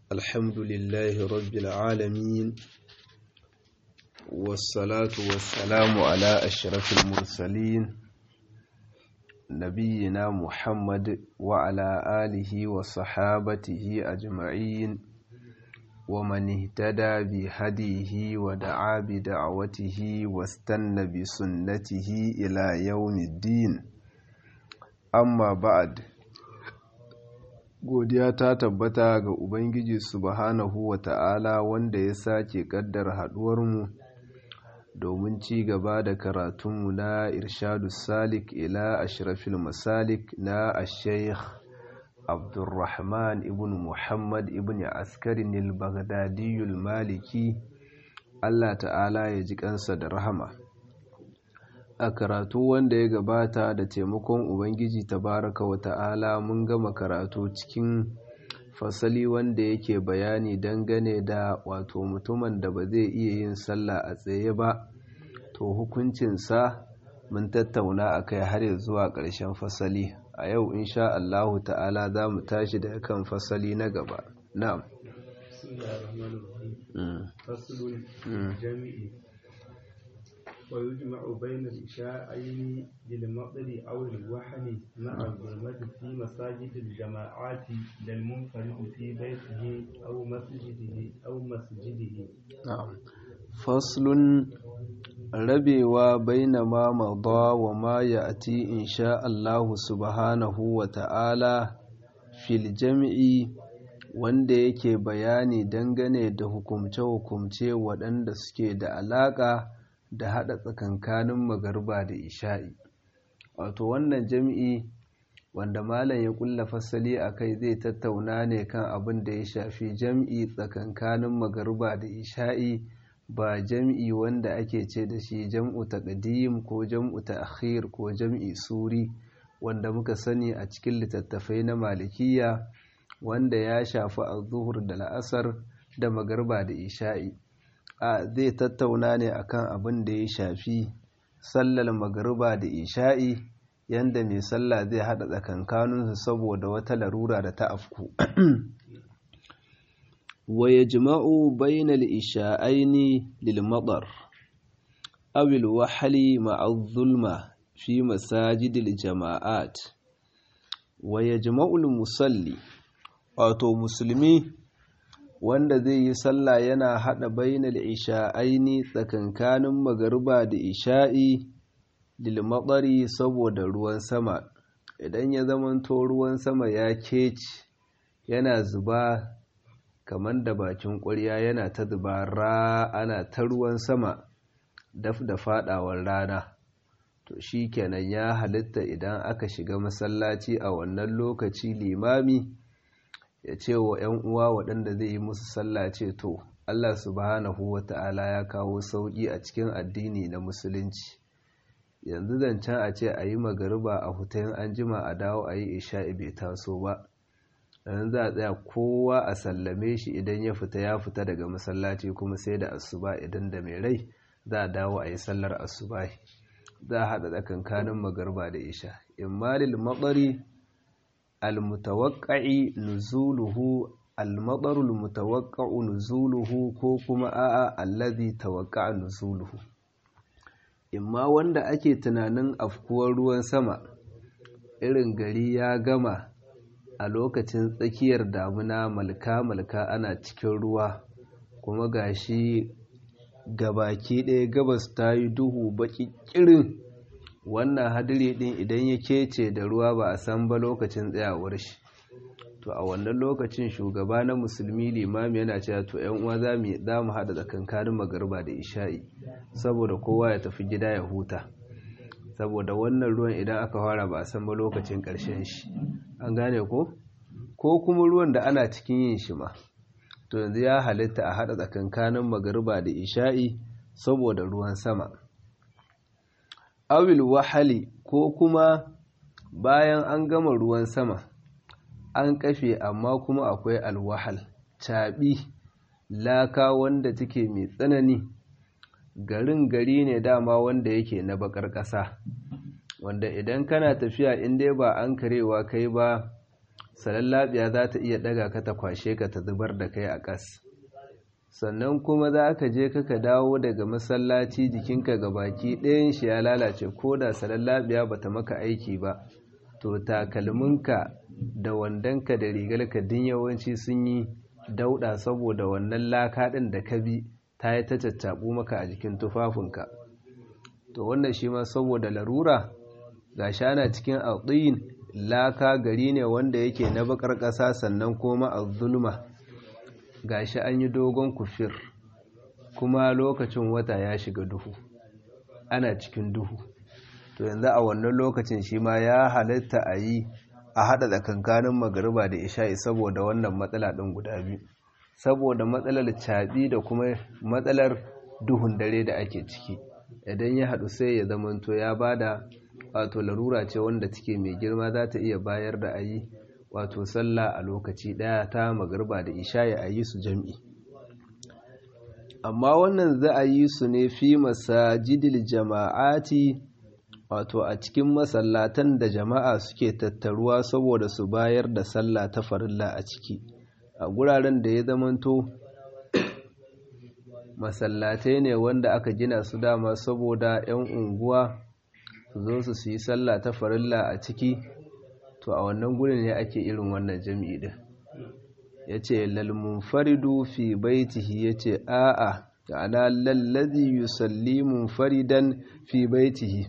الحمد لله رب العالمين والصلاة والسلام على أشرف المرسلين نبينا محمد وعلى آله وصحابته أجمعين ومن اهتدى بهديه ودعا بدعوته واستنى بسنته إلى يوم الدين amma ba'ad godiya ta tabbata ga ubangiji subhanahu wa ta'ala wanda ya sake kaddar haduwarmu domin ci gaba da karatunmu na irshadu salik ila ashrafil masalik na ashaykh abdurrahman ibn muhammad ibn askarin al-baghdadiyul maliki Allah ta'ala ya ji kansa da rahama a karatu wanda ya gabata da taimakon ubangiji tabaraka wa ta'ala mun gama karatu cikin fasali wanda yake bayani dangane da wato mutumin da ba zai iya yin sallah a tsaye ba to hukuncinsa mun tattauna a kai har zuwa ƙarshen fasali a yau insha Allahu ta'ala za mu tashi daga kan fasali na gaba na'am ويجمع بين الإشاءين للمطر أو الوحل مع الظلمة في مساجد الجماعات للمنفرد في بيته أو مسجده أو مسجده نعم فصل rabewa baina ma mada wa ma ya'ti insha Allah subhanahu wa ta'ala fil jam'i wanda yake bayani dangane da hukumce-hukumce waɗanda suke da alaƙa da haɗa tsakankanin magarba da isha'i wato wannan jam'i wanda malam ya ƙulla fasali a kai zai tattauna ne kan abin da ya shafi jam'i tsakankanin magarba da isha'i ba jam'i wanda ake ce da shi jam'u taqdim ko jam'u ta'khir ko jam'i suri wanda muka sani a cikin littattafai na malikiya wanda ya shafi az-zuhur da la'asar da magarba da isha'i a zai tattauna ne akan abin da ya shafi sallar magariba da isha'i yanda mai sallah zai hada tsakankaninsu saboda wata larura da ta afku wa yajma'u bainal isha'aini lil madar aw al wahli ma'a zulma fi masajidil jama'at wa yajma'u al musalli wato musulmi wanda zai yi sallah yana haɗa bainal isha'aini tsakankanin magariba da isha'i lilmatsari saboda ruwan sama idan ya zamanto ruwan sama ya keci yana zuba kamar da bakin ƙwarya yana ta zuba ra ana ta ruwan sama daf da faɗawar rana to shi kenan ya halitta idan aka shiga masallaci a wannan lokaci limami ya ce wa ‘yan uwa waɗanda zai yi musu sallah ce to Allah subhanahu wa ta'ala ya kawo sauƙi a cikin addini na musulunci yanzu zancen a ce a yi magariba a hutayen an jima a dawo a yi isha'i bai taso ba yanzu za a tsaya kowa a sallame shi idan ya fita ya fita daga masallaci kuma sai da asuba idan da mai rai za a dawo a yi sallar asuba za a haɗa tsakankanin magariba da isha imma lil matsari almutawakka'i nuzuluhu almadarul mutawakka'u nuzuluhu ko kuma a'a allazi tawakka'a nuzuluhu imma wanda ake tunanin afkuwar ruwan sama irin gari ya gama a lokacin tsakiyar damuna malka malka ana cikin ruwa kuma gashi gabaki ɗaya gabas ta yi duhu baki kirin wannan hadiri din idan ya kece da ruwa ba a san ba lokacin tsayawar shi to a wannan lokacin shugaba na musulmi limami yana cewa to yan uwa za mu za mu hada tsakankanin magariba da isha'i saboda kowa ya tafi gida ya huta saboda wannan ruwan idan aka fara ba a san ba lokacin karshen shi an gane ko ko kuma ruwan da ana cikin yin shi ma to yanzu ya halitta a hada tsakankanin magariba da isha'i saboda ruwan sama awil wahali ko kuma bayan an gama ruwan sama an kafe amma kuma akwai alwahal caɓi laka wanda take mai tsanani garin gari ne dama wanda yake na bakar ƙasa wanda idan kana tafiya in dai ba an karewa kai ba salallabiya za ta iya daga ka ta kwashe ka ta zubar da kai a ƙas sannan kuma za ka je ka dawo daga masallaci jikinka ga baki ɗayan shi ya lalace ko da salallabiya ba ta maka aiki ba to takalminka da wandonka da rigarka din yawanci sun yi dauɗa saboda wannan laka ɗin da ka bi ta yi ta caccaɓu maka a jikin tufafinka to wannan shi ma saboda larura ga shana cikin alɗin laka gari ne wanda yake na bakar ƙasa sannan kuma a zulma ga shi an yi dogon kufir kuma lokacin wata ya shiga duhu ana cikin duhu to yanzu a wannan lokacin shi ma ya halitta a yi a haɗa tsakankanin magariba da isha'i saboda wannan matsala ɗin guda biyu saboda matsalar caɓi da kuma matsalar duhun dare da ake ciki idan ya haɗu sai ya zamanto ya bada wato larura ce wanda take mai girma za ta iya bayar da a yi wato sallah a lokaci ɗaya ta magarba da isha'i a yi su jam'i amma wannan za a yi su ne fi masajidil jama'ati wato a cikin masallatan da jama'a suke tattaruwa saboda su bayar da sallah ta farilla a ciki a guraren da ya zamanto masallatai ne wanda aka gina su dama saboda 'yan unguwa su zo su yi sallah ta farilla a ciki to a wannan gurin ne ake irin wannan jami'i din ya ce lalmunfaridu fi baitihi ya ce a'a ta'ala lallazi yusalli munfaridan fi baitihi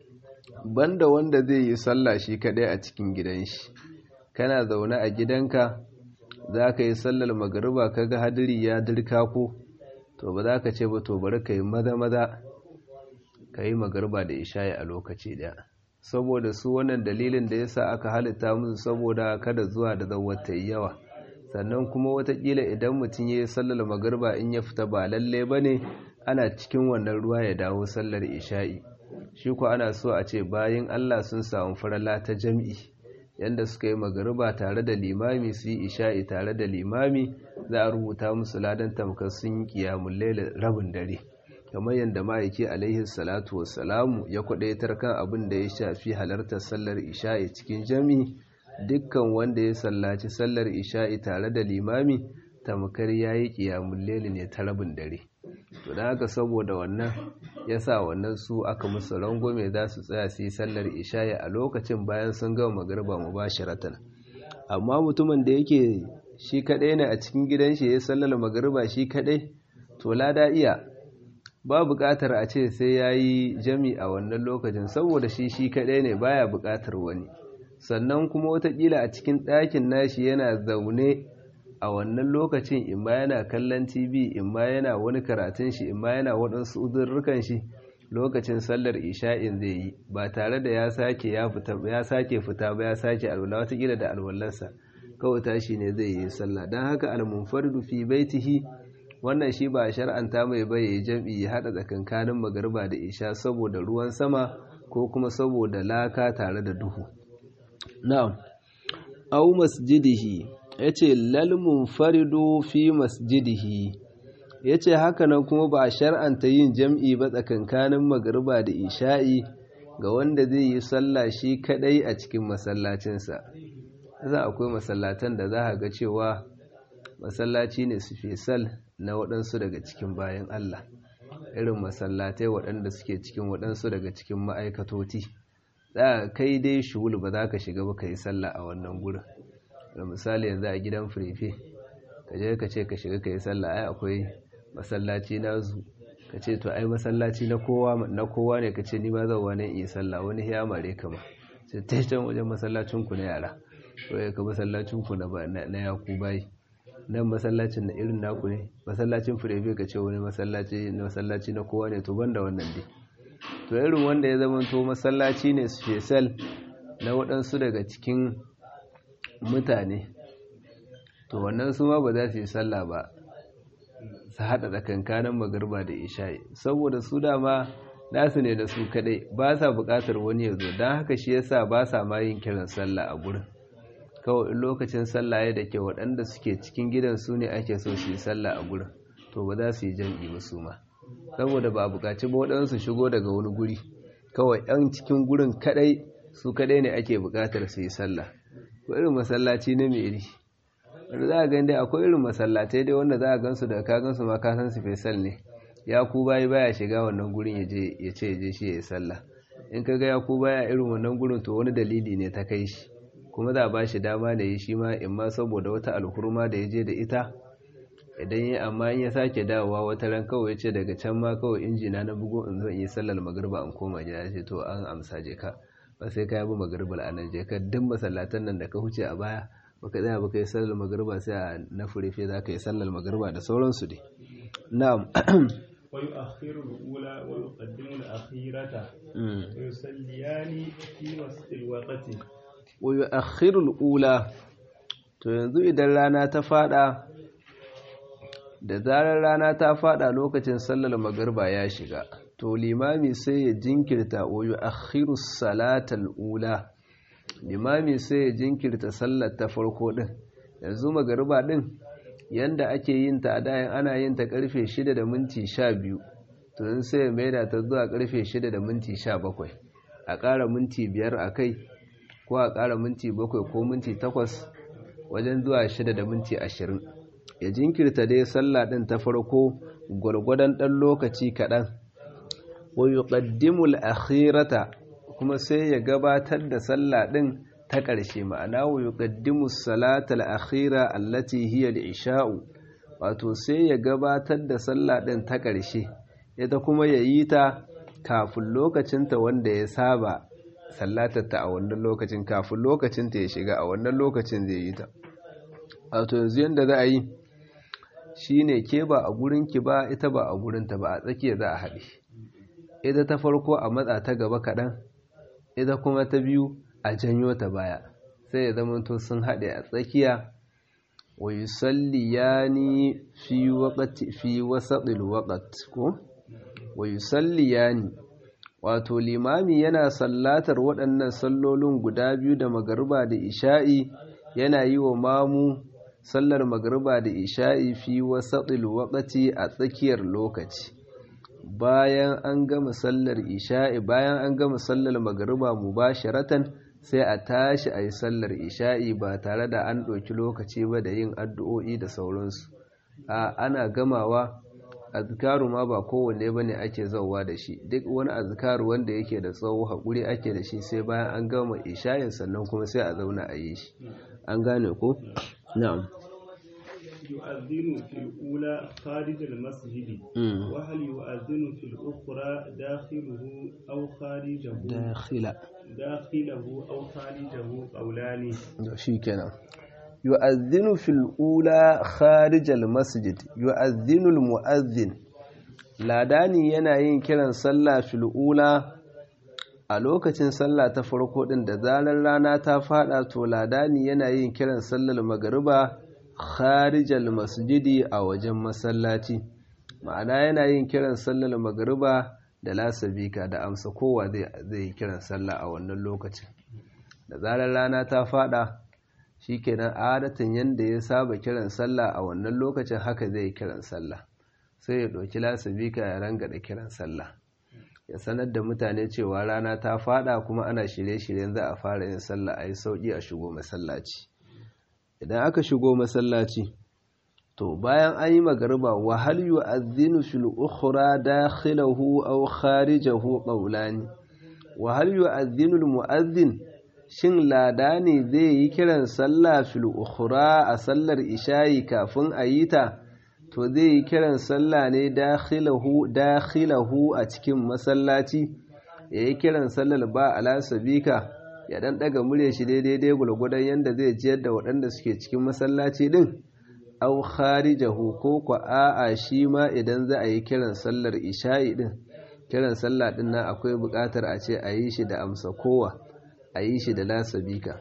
banda wanda zai yi sallah shi kadai a cikin gidan shi kana zaune a gidanka za ka yi sallar magariba kaga hadiri ya dirka ko to ba za ka ce ba to bari ka yi maza maza ka yi magariba da isha'i a lokaci daya saboda su wannan dalilin da yasa aka halitta musu saboda kada zuwa da zawar ta yi yawa sannan kuma watakila idan mutum ya yi sallar magariba in ya fita ba lalle ba ne ana cikin wannan ruwa ya dawo sallar isha'i shi ku ana so a ce bayan allah sun samu farala ta jam'i yadda suka yi magariba tare da limami su yi isha'i tare da limami za a rubuta musu ladan tamkar sun yi kiyamun laila rabin dare kamar yadda ma'aiki alaihi salatu wassalamu ya kwadaitar kan abin da ya shafi halartar sallar isha'i cikin jami dukkan wanda ya sallaci sallar isha'i tare da limami tamkar ya yi kiyamun laila ne ta rabin dare to da haka saboda wannan ya sa wannan su aka musu rangwame za su tsaya su yi sallar isha'i a lokacin bayan sun gama magarba mu ba amma mutumin da yake shi kaɗai ne a cikin gidan shi ya sallar magarba shi kaɗai to lada iya ba buƙatar a ce sai ya yi jami a wannan lokacin saboda shi shi kaɗai ne baya buƙatar wani sannan kuma watakila a cikin ɗakin nashi yana zaune a wannan lokacin in ma yana kallon tv in ma yana wani karatun shi in ma yana waɗansu uzurrukan shi lokacin sallar isha'in zai yi ba tare da ya sake ya fita ya sake fita ba ya sake alwala watakila da alwallarsa kawai tashi ne zai yi sallah don haka almunfardu fi baitihi wannan shi ba shar'anta mai bai jam'i ya hada tsakankanin magarba da isha saboda ruwan sama ko kuma saboda laka tare da duhu na'am aw masjidihi yace lal munfaridu fi masjidihi yace haka nan kuma ba shar'anta yin jam'i ba tsakankanin magarba da isha'i ga wanda zai yi sallah shi kadai a cikin masallacinsa za akwai masallatan da za ga cewa masallaci ne su fesal na waɗansu daga cikin bayan Allah irin masallatai waɗanda suke cikin waɗansu daga cikin ma'aikatoti za kai dai shuhul ba za ka shiga ba ka yi sallah a wannan gurin da misali yanzu a gidan firefe ka je ka ce ka shiga ka yi sallah ai akwai masallaci na zu ka ce to ai masallaci na kowa na kowa ne ka ce ni ma zan wani yi sallah wani ya mare ka ma sai ta can wajen masallacin ku na yara ko ya ka masallacin ku na na yaku bai nan masallacin na irin naku ne masallacin firebe ka ce wani masallaci na masallaci na kowa ne to banda wannan dai to irin wanda ya zama to masallaci ne special na waɗansu daga cikin mutane to wannan su ma ba za su yi sallah ba su haɗa tsakankanin magarba da isha'i saboda su dama nasu ne da su kaɗai ba sa buƙatar wani ya zo don haka shi yasa ba sa ma yin kiran sallah a gurin kawai in lokacin sallah ya da ke waɗanda suke cikin gidan su ne ake so su yi sallah a gurin to ba za su yi jam'i ba su ma saboda ba buƙaci ba waɗansu shigo daga wani guri kawai 'yan cikin gurin kaɗai su kaɗai ne ake buƙatar su yi sallah ko irin masallaci na meri wanda za a gani dai akwai irin masallatai dai wanda za a gansu da ka gansu ma ka san su fesal ne ya ku bayi baya shiga wannan gurin ya je ya ce ya je shi ya yi sallah in ka ga ya ku baya irin wannan gurin to wani dalili ne ta kai shi kuma za a ba shi dama da yi shi ma in ma saboda wata alhurma da ya je da ita idan yi amma in ya sake dawowa wata ran kawai ya ce daga can ma kawai injina na bugu in zo in yi sallar magarba an koma gida ce to an amsa je ka ba sai ka yabi magarba a nan je ka duk masallatan nan da ka huce a baya baka tsaya baka yi sallar magarba sai a na furefe za ka yi sallar magarba da sauransu dai na'am ويؤخر الأولى ويقدم الأخيرة ويصليان في وسط الوقت ويؤخر الأولى to yanzu idan rana ta fada da zarar rana ta fada lokacin sallar magarba ya shiga to limami sai ya jinkirta wa yu'akhiru salatal ula limami sai ya jinkirta sallar ta farko din yanzu magarba din yanda ake yin ta a dayan ana yin ta karfe 6 da minti 12 to in sai ya maida ta zuwa karfe 6 da minti 17 a ƙara minti 5 a kai ko a ƙara minti 7 ko minti 8 wajen zuwa 6 da minti 20 ya jinkirta dai sallah din ta farko gwargwadon ɗan lokaci kaɗan wa yuqaddimul akhirata kuma sai ya gabatar da sallah din ta ƙarshe ma'ana wa yuqaddimu salatal akhira allati hiya al-isha'u wato sai ya gabatar da sallah din ta ƙarshe ita kuma yayi ta kafin lokacinta wanda ya saba sallatar ta a wannan lokacin kafin lokacin ta ya shiga a wannan lokacin zai yi ta wato yanzu yanda za a yi shine ke ba a gurin ki ba ita ba a gurin ta ba a tsakiya za a haɗe ita ta farko a matsa ta gaba kaɗan ita kuma ta biyu a janyo ta baya sai ya zamanto sun haɗe a tsakiya wa yusalliyani fi waqti fi wasatil waqt ko wa yusalliyani wato limami yana sallatar waɗannan sallolin guda biyu da magariba da isha'i yana yi wa mamu sallar magariba da isha'i fi wasatil waqti a tsakiyar lokaci bayan an gama sallar isha'i bayan an gama sallar magariba mubasharatan sai a tashi a yi sallar isha'i ba tare da an ɗauki lokaci ba da yin addu'o'i da sauransu a ana gamawa azkaru ma ba kowanne ba ne ake zauwa da shi duk wani azkaru wanda yake da tsawo haƙuri ake da shi sai bayan an gama isha'in sannan kuma sai a zauna a yi shi an gane ko? na'am يؤذن في الأولى خارج المسجد وهل يؤذن في الأخرى داخله أو خارجه داخل داخله أو خارجه قولان شيكنا يؤذن في الأولى خارج المسجد يؤذن المؤذن ladani yana yin kiran sallah fil ula a lokacin sallah ta farko din da zarar rana ta fada to ladani yana yin kiran sallar magariba kharijal masjidi a wajen masallaci ma'ana yana yin kiran sallar magariba da lasabika da amsa kowa zai yi kiran sallah a wannan lokacin da zarar rana ta fada shikenan adatan yanda ya saba kiran sallah a wannan lokacin haka zai yi kiran sallah sai ya ɗauki lasabika ya ranga da kiran sallah ya sanar da mutane cewa rana ta fada kuma ana shirye-shiryen za a fara yin sallah a yi sauƙi a shigo masallaci idan aka shigo masallaci to bayan an yi magariba wa hal yu'adhdhinu fil ukhra dakhilahu aw kharijahu qawlani wa hal yu'adhdhinu al mu'adhdhin shin ladani zai yi kiran sallah fil ukhra a sallar isha'i kafin a yi ta to zai yi kiran sallah ne dakhilahu dakhilahu a cikin masallaci yayi kiran sallar ba ala sabika ya dan daga murya shi daidai dai gulgudan yanda zai jiyar da waɗanda suke cikin masallaci din aw kharijahu ko ko a'a shi ma idan za a yi kiran sallar isha'i din kiran sallah din nan akwai buƙatar a ce a yi shi da amsa kowa a yi shi da lasabika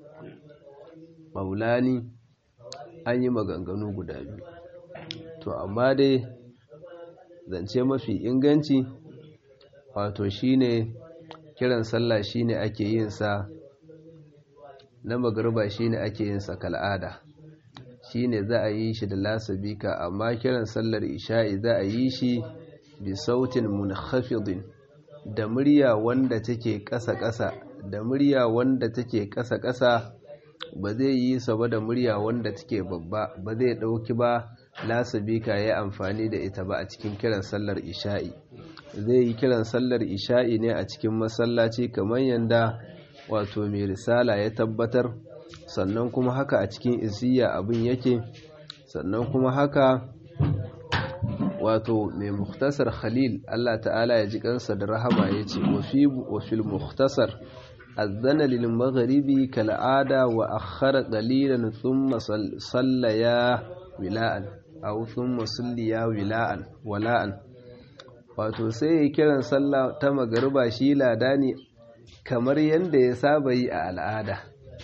maulani an yi maganganu guda biyu to amma dai zance mafi inganci wato shine kiran sallah shine ake yin sa na magriba shine ake yin sa kal'ada shine za a yi shi da lasabika amma kiran sallar isha'i za a yi shi bi sautin munkhafidin da murya wanda take ƙasa-ƙasa da murya wanda take ƙasa-ƙasa ba zai yi saba da murya wanda take babba ba zai ɗauki ba lasabika ya amfani da ita ba a cikin kiran sallar isha'i zai yi kiran sallar isha'i ne a cikin masallaci kamar yadda wato mai risala ya tabbatar sannan kuma haka a cikin isiya abin yake sannan kuma haka wato mai muktasar khalil Allah ta'ala ya ji kansa da rahama ya ce wafil muktasar azana lil magharibi kal'ada wa akhara qalilan thumma sallaya wila'an aw thumma salliya wila'an wala'an wato sai ya kiran sallah ta magariba shi ladani kamar yadda ya saba yi a al'ada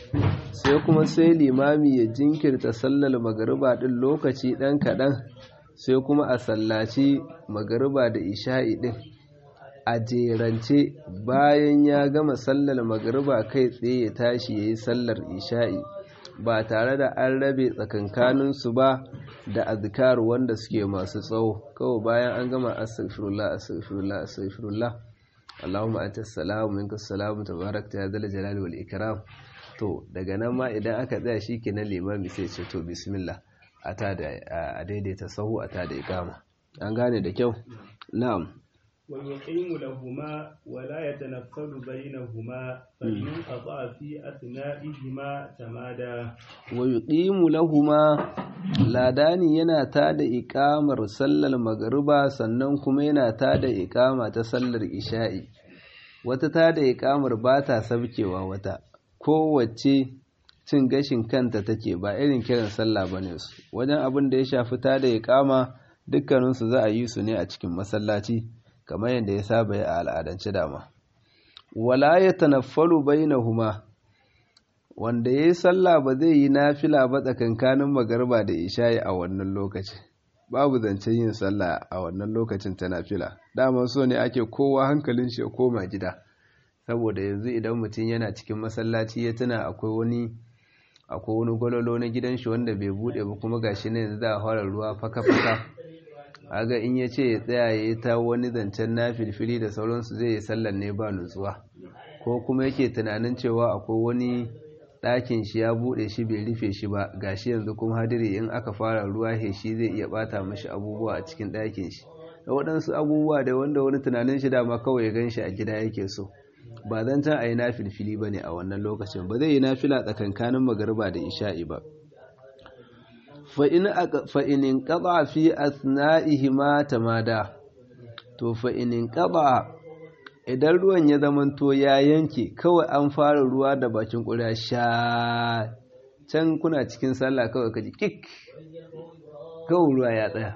sai kuma sai limami ya jinkirta sallar magariba din lokaci dan kaɗan sai kuma a sallaci magariba da isha'i din a jerance bayan ya gama sallar magariba kai tsaye ya tashi ya yi sallar isha'i ba tare da an rabe tsakankaninsu ba da azkar wanda suke masu tsawo kawai bayan an gama astaghfirullah astaghfirullah astaghfirullah Allahumma anta salamu minka salamu tabarakta ya dal jalali wal ikram to daga nan ma idan aka tsaya shikenan limami sai ce to bismillah a ta da a daidaita sahu a ta da ikama an gane da kyau na'am ويقيم لهما ولا يتنفل بينهما فإن قطع في أثنائهما تمادى ويقيم لهما ladani yana tada ikamar sallar magariba sannan kuma yana tada ikama ta sallar isha'i wata tada ikamar ba ta sabkewa wata kowace cin gashin kanta take ba irin kiran sallah bane su wajen abin da ya shafi tada ikama dukkaninsu za a yi su ne a cikin masallaci kamar yadda ya saba yi a al'adance dama wala ya tanaffalu bainahuma wanda yayi sallah ba zai yi nafila ba tsakankanin magarba da isha'i a wannan lokaci babu zancen yin sallah a wannan lokacin ta nafila dama so ne ake kowa hankalin shi ya koma gida saboda yanzu idan mutum yana cikin masallaci ya tuna akwai wani akwai wani gwalolo na gidan shi wanda bai bude ba kuma gashi ne yanzu za a fara ruwa faka-faka aga in ya ce ya tsaya ya yi ta wani zancen na filfili da sauransu zai yi sallar ne ba nutsuwa ko kuma yake tunanin cewa akwai wani ɗakin shi ya buɗe shi bai rufe shi ba gashi yanzu kuma hadiri in aka fara ruwa he shi zai iya ɓata mashi abubuwa a cikin ɗakin shi da waɗansu abubuwa da wanda wani tunanin shi dama kawai ya gan shi a gida yake so ba zan can a yi na filfili ba ne a wannan lokacin ba zai yi nafila tsakankanin magariba da isha'i ba fa'inin ƙaba fi asna'ihi ma tamada to fa'inin ƙaba idan ruwan ya zamanto ya yanke kawai an fara ruwa da bakin ƙuriya sha can kuna cikin sallah kawai kaji kik kawai ruwa ya tsaya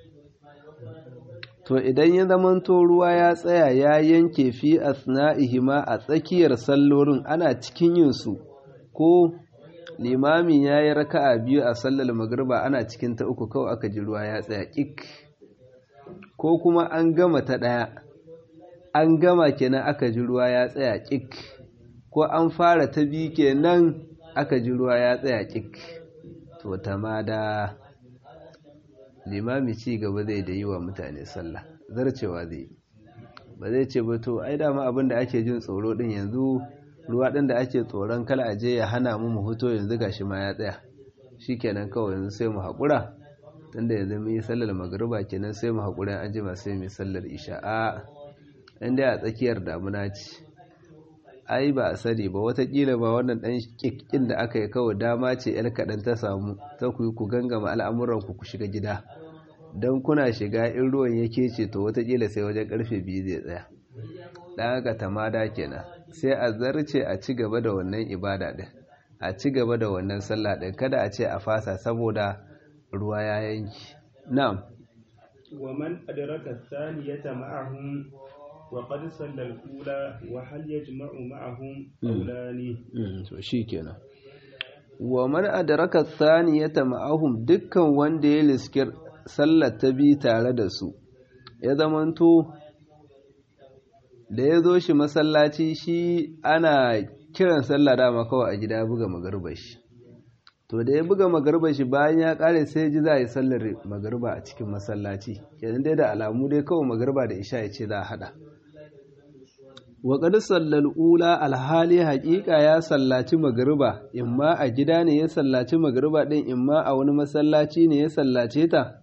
to idan ya zamanto ruwa ya tsaya ya yanke fi asna'ihi ma a tsakiyar sallorin ana cikin yinsu ko limami ya yi raka'a biyu a sallar magriba ana cikin ta uku kawai aka ji ruwa ya tsaya kik ko kuma an gama ta ɗaya an gama kenan aka ji ruwa ya tsaya kik ko an fara ta biyu kenan aka ji ruwa ya tsaya kik to tamada limami ci gaba zai da yi wa mutane sallah zarcewa zai ba zai ce ba to ai dama abin da ake jin tsoro din yanzu ruwa ɗin da ake tsoron kala aje ya hana mu mu fito yanzu gashi ma ya tsaya shikenan kawai yanzu sai mu haƙura tunda yanzu mun yi sallar magariba kenan sai mu haƙura an jima sai mu sallar isha a inda a tsakiyar damuna ce ai ba a sani ba watakila ba wannan ɗan ƙiƙƙin da aka yi kawai dama ce yar kaɗan ta samu ta ku ku gangama al'amuran ku ku shiga gida don kuna shiga in ruwan yake ce to watakila sai wajen ƙarfe biyu zai tsaya ɗan haka tamada kenan sai a zarce a ci gaba da wannan ibada ɗin a ci gaba da wannan sallah ɗin kada a ce a fasa saboda ruwa ya yanki na'am wa man adraka thaniyata ma'ahum wa qad salla al-ula wa hal yajma'u ma'ahum qawlani to shikenan wa man adraka thaniyata ma'ahum dukkan wanda ya liskir sallar ta bi tare da su ya zamanto da ya zo shi masallaci shi ana kiran sallah dama kawai a gida ya buga magarba shi to da ya buga magarba shi bayan ya kare sai ji za a yi sallar magarba a cikin masallaci kenan dai da alamu dai kawai magarba da isha ya ce za a hada wa qad sallal ula alhali haƙiƙa ya sallaci magriba imma a gida ne ya sallaci magriba din imma a wani masallaci ne ya sallace ta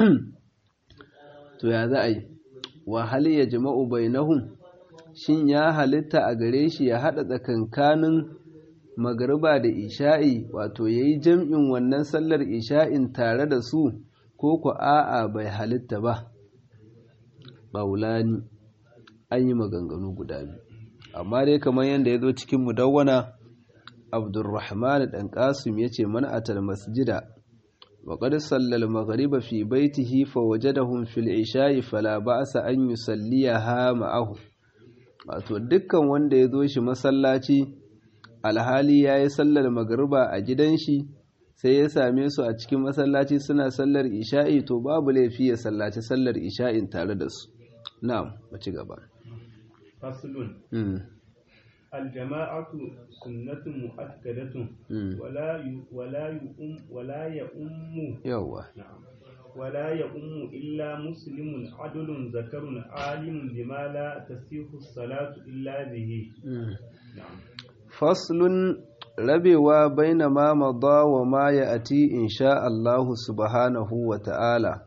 to ya za a yi wa hal yajma'u bainahum shin ya halitta a gare shi ya haɗa tsakankanin magariba da isha'i wato ya yi jam'in wannan sallar isha'in tare da su ko ku a'a bai halitta ba ɓaulani an yi maganganu guda biyu amma dai kamar yadda ya zo cikin mudawwana abdurrahman ɗan ƙasim ya ce man'atar masjida wa qad sallal maghriba fi baitihi fa wajadahum fil isha'i fala ba'sa an yusalliyaha ma'ahu wato dukkan wanda ya zo shi masallaci alhali ya yi sallar magariba a gidan shi sai ya same su a cikin masallaci suna sallar isha'i to babu laifi ya sallaci sallar isha'in tare da su na'am mu ci gaba faslun aljama'atu sunnatun mu'akkadatun wala wala yu'um wala ya'ummu yawa ولا يؤم إلا مسلم عدل ذكر عالم بما لا تصيح الصلاة إلا به نعم فصل rabewa baina ma mada wa ma ya'ti insha Allah subhanahu wa ta'ala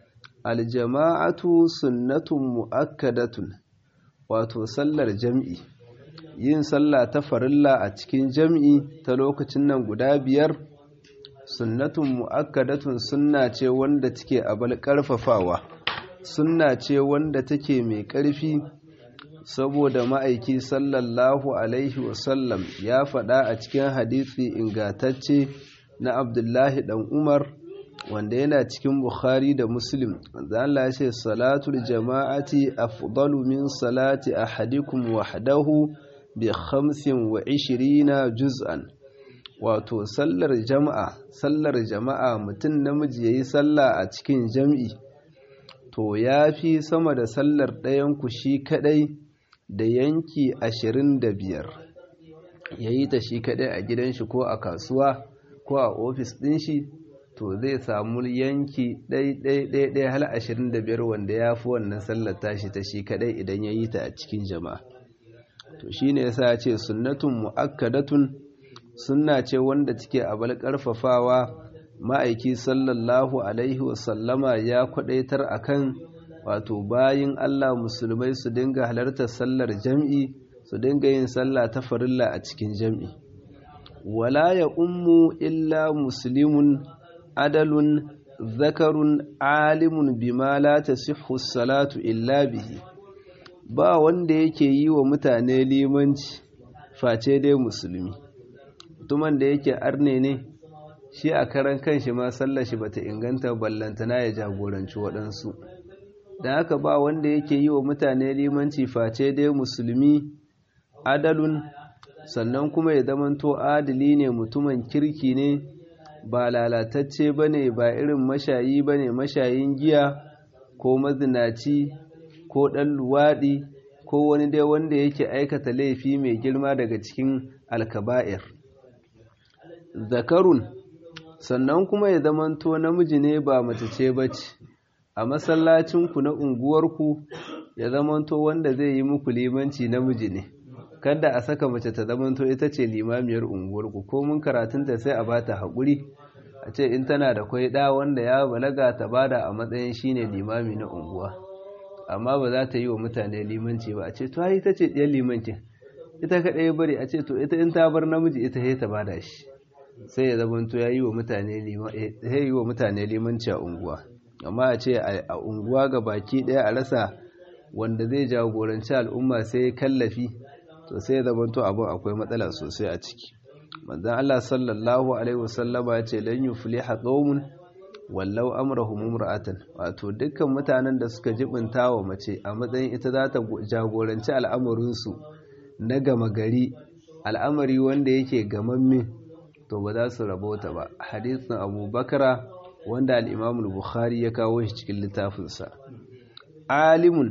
aljama'atu sunnatun mu'akkadatun wato sallar jam'i yin sallah ta farilla a cikin jam'i ta lokacin nan guda biyar sunnatun mu'akkadatun sunna ce wanda take abal karfafawa sunna ce wanda take mai ƙarfi saboda ma'aiki sallallahu alaihi wasallam ya faɗa a cikin hadisi ingatacce na abdullahi ɗan umar wanda yana cikin bukhari da muslim wanda Allah ya ce salatul jama'ati afdalu min salati ahadikum wahdahu bi khamsin wa ishirina juz'an wato sallar jama'a sallar jama'a mutum namiji yayi sallah a cikin jam'i to yafi sama da sallar ɗayan ku shi kadai da yanki ashirin da biyar ya yi ta shi kaɗai a gidan shi ko a kasuwa ko a ofis ɗin shi to zai samu yanki ɗai-ɗai-ɗai hal ashirin da biyar wanda ya fi wannan sallar tashi ta shi kaɗai idan ya yi ta a cikin jama'a to shi ne yasa ce sunnatun mu'akkadatun sunna ce wanda take abal ƙarfafawa ma'aiki sallallahu alaihi wasallama ya kwaɗaitar akan wato bayin Allah musulmai su dinga halartar sallar jam'i su dinga yin sallah ta farilla a cikin jam'i wala ya ummu illa muslimun adalun zakarun alimun bima la tasihhu salatu illa bihi ba wanda yake yi wa mutane limanci face dai musulmi mutumin da yake arne ne shi a karan kanshi ma sallar shi bata inganta ballantana ya jagoranci waɗansu da haka ba wanda yake yi wa mutane limanci face dai musulmi adalun sannan kuma ya zamanto adali ne mutumin kirki ne ba lalatacce ba ne ba irin mashayi ba ne mashayin giya ko mazinaci ko ɗan luwaɗi ko wani dai wanda yake aikata laifi mai girma daga cikin alkaba'ir zakarun sannan kuma ya zamanto namiji ne ba mace ce ba ce a masallacinku na unguwarku ya zamanto wanda zai yi muku limanci namiji ne kada a saka mace ta zamanto ita ce limamiyar unguwarku ko mun karatunta sai a bata haƙuri a ce in tana da kwai ɗa wanda ya balaga ta bada a matsayin shine limami na unguwa amma ba za ta yi wa mutane limanci ba a ce to ita ce ɗiyar limancin ita kaɗai bari a ce to ita in ta bar namiji ita sai ta bada shi sai ya zamanto ya yi wa mutane limanci a unguwa amma a ce a unguwa ga baki ɗaya a rasa wanda zai jagoranci al'umma sai kallafi to sai zamanto abin akwai matsala sosai a ciki manzon Allah sallallahu alaihi wasallama ya ce lan yufliha qaumun wallau amrahum imra'atan wato dukkan mutanen da suka jibinta wa mace a matsayin ita za ta jagoranci al'amarin su na gama gari al'amari wanda yake gamamme to ba za su rabota ba hadisin Abu Bakara wanda al-Imam al-Bukhari ya kawo shi cikin littafinsa alimun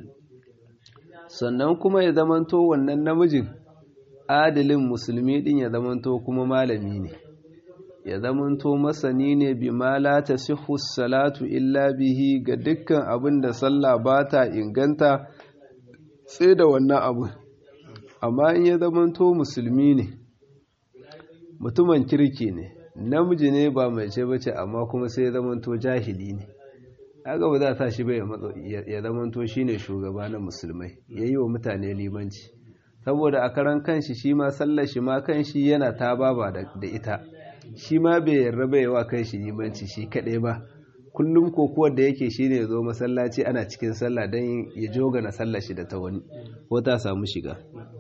sannan kuma ya zamanto wannan namijin adalin musulmi din ya zamanto kuma malami ne ya zamanto masani ne bi ma la tasihhu salatu illa bihi ga dukkan abin da sallah ba ta inganta sai da wannan abu amma in ya zamanto musulmi ne mutumin kirki ne namiji ne ba mai ce bace amma kuma sai ya zamanto jahili ne haka ba za ta shi bai ya zamanto shine shugaba na musulmai yayi wa mutane limanci saboda a karan kanshi shi ma sallar shi ma kanshi yana ta baba da ita shi ma bai yarda bai wa kanshi limanci shi kaɗai ba kullum kokuwar da yake shine ya zo masallaci ana cikin sallah don ya joga na sallar shi da ta wani ko ta samu shiga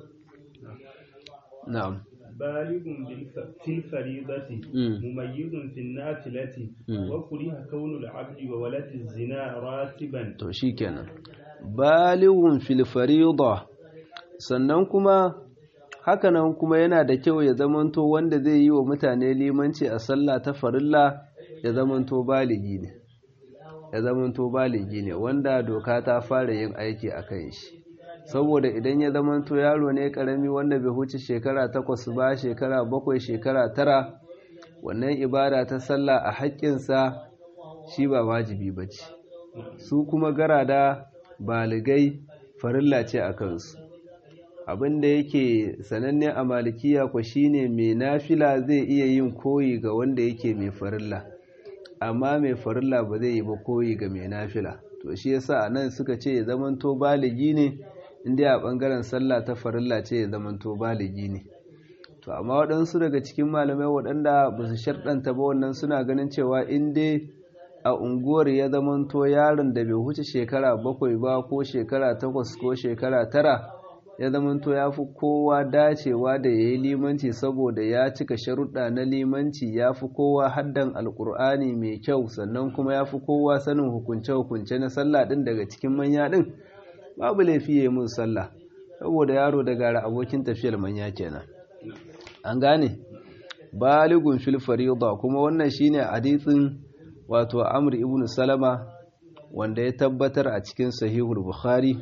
na'am بالغ في الفريضة مميز في النافلة وكره كون العبد وولد الزنا راتبا to shikenan balighun fil fariida sannan kuma hakanan kuma yana da kyau ya zamanto wanda zai yi wa mutane limanci a sallah ta farilla ya zamanto baligi ne ya zamanto baligi ne wanda doka ta fara yin aiki a kan shi saboda idan ya zamanto yaro ne karami wanda bai huce shekara takwas ba shekara bakwai shekara tara wannan ibada ta sallah a haƙƙinsa shi ba wajibi ba ce su kuma garada baligai farilla ce a kansu abinda yake sananne a malikiya ku shine mai nafila zai iya yin koyi ga wanda yake mai farilla amma mai farilla ba zai yi ba koyi ga mai nafila to shi yasa a nan suka ce ya zamanto baligi ne inda a ɓangaren sallah ta farilla ce ya zamanto baligi ne to amma waɗansu daga cikin malamai waɗanda ba su sharɗanta ba wannan suna ganin cewa in dai a unguwar ya zamanto yaron da bai huce shekara bakwai ba ko shekara takwas ko shekara tara ya zamanto ya fi kowa dacewa da ya yi limanci saboda ya cika sharuɗa na limanci ya fi kowa haddan alƙur'ani mai kyau sannan kuma ya fi kowa sanin hukunce-hukunce na sallah ɗin daga cikin manya ɗin babu laifi ya yi mun sallah saboda yaro da gara abokin tafiyar manya kenan an gane baligun fil farida kuma wannan shine hadisin wato amr ibn salama wanda ya tabbatar a cikin sahihul bukhari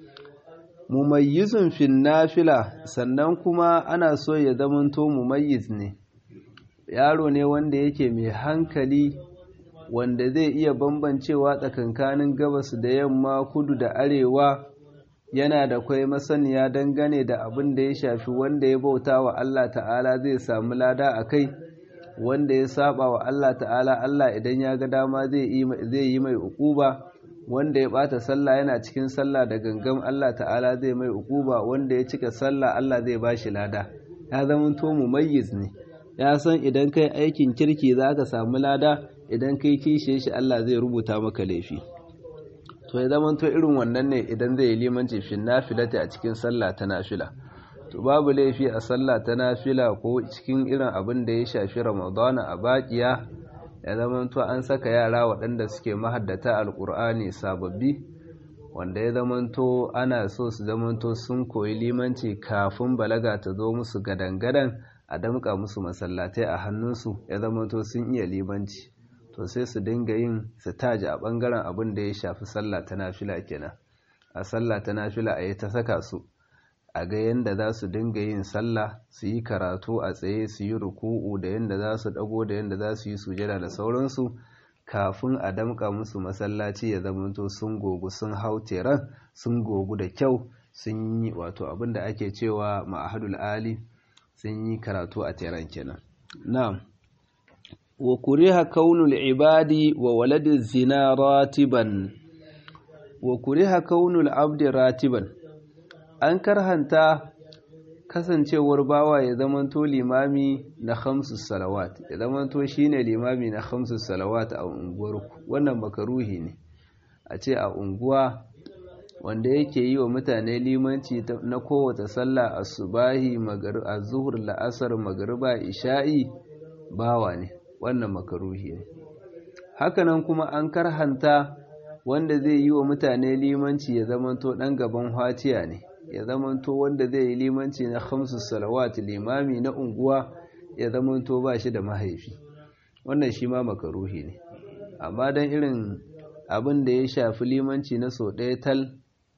mumayyizun fil nafila sannan kuma ana so ya zamanto mumayyiz ne yaro ne wanda yake mai hankali wanda zai iya bambancewa tsakankanin gabas da yamma kudu da arewa yana da kwai masaniya dangane da abin da ya shafi wanda ya bauta wa Allah ta'ala zai samu lada a kai wanda ya saba wa Allah ta'ala Allah idan ya ga dama zai yi mai ukuba wanda ya bata sallah yana cikin sallah da gangan Allah ta'ala zai mai ukuba wanda ya cika sallah Allah zai bashi lada ya zama to mumayyiz ne ya san idan kai aikin kirki zaka samu lada idan kai kishe shi Allah zai rubuta maka laifi to ya zama to irin wannan ne idan zai yi limanci fin nafilati a cikin sallah ta nafila to babu laifi a sallah ta nafila ko cikin irin abin da ya shafi ramadana a bakiya ya zama to an saka yara waɗanda suke mahaddata alkur'ani sababbi wanda ya zama to ana so su zama to sun koyi limanci kafin balaga ta zo musu gadan-gadan a damƙa musu masallatai a hannunsu ya zama to sun iya limanci to sai su dinga yin sitaji a ɓangaren abin da ya shafi sallah ta nafila kenan a sallah ta nafila a yi ta saka su a ga yadda za su dinga yin sallah su yi karatu a tsaye su yi ruku'u da yadda za su ɗago da yadda za su yi sujada da sauransu kafin a damƙa musu masallaci ya zamanto sun gogu sun hau teran sun gogu da kyau sun yi wato abin da ake cewa ma'ahadul ali sun yi karatu a teran kenan na'am wa kuriha kaunul ibadi wa waladin zina ratiban wa kuriha kaunul abdi ratiban an karhanta kasancewar bawa ya zamanto limami na khamsu salawat ya zamanto shine limami na khamsu salawat a unguwarku wannan makaruhi ne a ce a unguwa wanda yake yi wa mutane limanci na kowace sallah asubahi az-zuhr la'asar magriba isha'i bawa ne wannan makaruhi ne hakanan kuma an karhanta wanda zai yi wa mutane limanci ya zamanto dan gaban hatiya ne ya zamanto wanda zai yi limanci na khamsu salawat limami na unguwa ya zamanto ba shi da mahaifi wannan shi ma makaruhi ne amma dan irin abin da ya shafi limanci na so ɗaya tal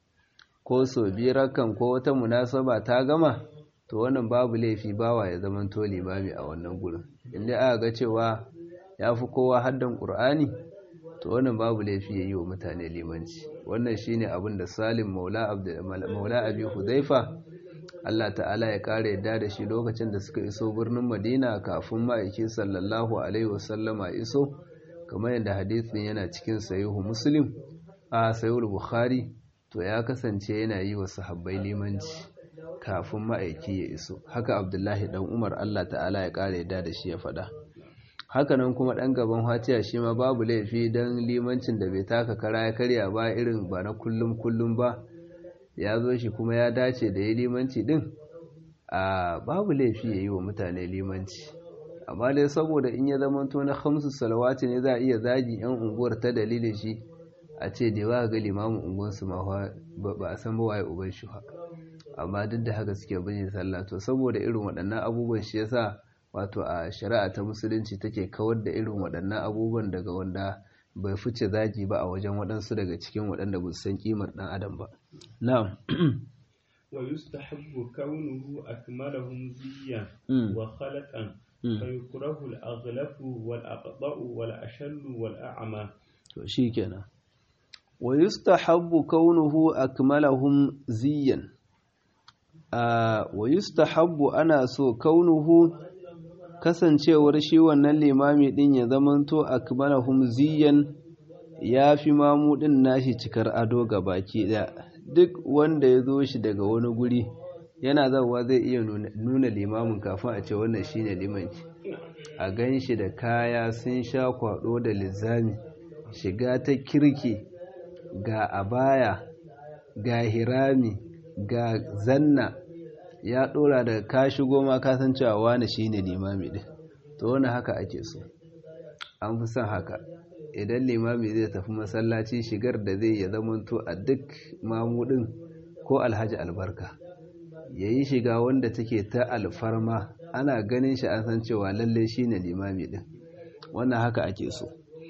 ko so biyar kan ko wata munasaba ta gama to wannan babu laifi bawa ya zamanto limami a wannan gurin inda aka ga cewa ya fi kowa haddan ƙur'ani to wannan babu laifi ya yi wa mutane limanci wannan shine abin da salim maula abi hudaifa Allah ta'ala ya ƙara yadda da shi lokacin da suka iso birnin Madina kafin ma'aiki sallallahu alaihi wasallama iso kamar yadda hadisin yana cikin sahihu Muslim a sahihu Bukhari to ya kasance yana yi wa sahabbai limanci kafin ma'aiki ya iso haka Abdullahi dan Umar Allah ta'ala ya ƙara yadda da shi ya faɗa hakanan kuma ɗan gaban hatiya shi ma babu laifi don limancin da bai taka kara ya karya ba irin ba na kullum kullum ba ya zo shi kuma ya dace da ya limanci din a babu laifi ya yi wa mutane limanci amma dai saboda in ya zama to na hamsu salawati ne za a iya zagi yan unguwar ta dalilin shi a ce da ba ga limamin unguwarsu ma ba a san ba waye uban shi ba amma duk da haka suke bin sallah to saboda irin waɗannan abubuwan shi yasa wato a shari'a ta musulunci take kawar da irin waɗannan abubuwan daga wanda bai fice zagi ba a wajen waɗansu daga cikin waɗanda ba su san kimar ɗan adam ba na'am wa yustahabbu kaunuhu akmalahum ziyan wa khalaqan fa yukrahu al-aghlafu wal aqda'u wal ashallu wal a'ma to shikenan wa yustahabbu kaunuhu akmalahum ziyan wa yustahabbu ana so kaunuhu kasancewar shi wannan limami din ya zamanto akmalahum ziyan ya fi mamu din nashi cikar ado ga baki ɗaya duk wanda ya zo shi daga wani guri yana zawa zai iya nuna limamin kafin a ce wannan shine limanci a gan shi da kaya sun sha kwado da lizami shiga ta kirki ga abaya ga hirami ga zanna ya dora da ka shigo ma ka san cewa wani shine limami din to wani haka ake so an fi son haka idan limami zai tafi masallaci shigar da zai ya zamanto a duk mamudin ko alhaji albarka ya yi shiga wanda take ta alfarma ana ganin shi an san cewa lalle shine limami din wannan haka ake so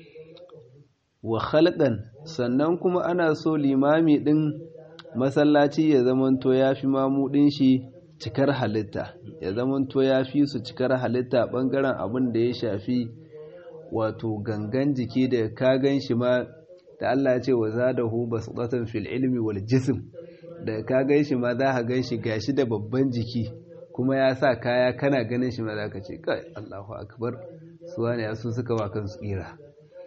wa khalqan sannan kuma ana so limami din masallaci ya zamanto ya fi mamudin shi cikar halitta ya zamanto ya fi su cikar halitta bangaren abin da ya shafi wato gangan jiki da ka gan shi ma da Allah ya ce wa zadahu basdatan fil ilmi wal jism da ka gan shi ma za ka gan shi gashi da babban jiki kuma ya sa kaya kana ganin shi ma za ka ce kai Allahu akbar su wani ya su suka wa kansu tsira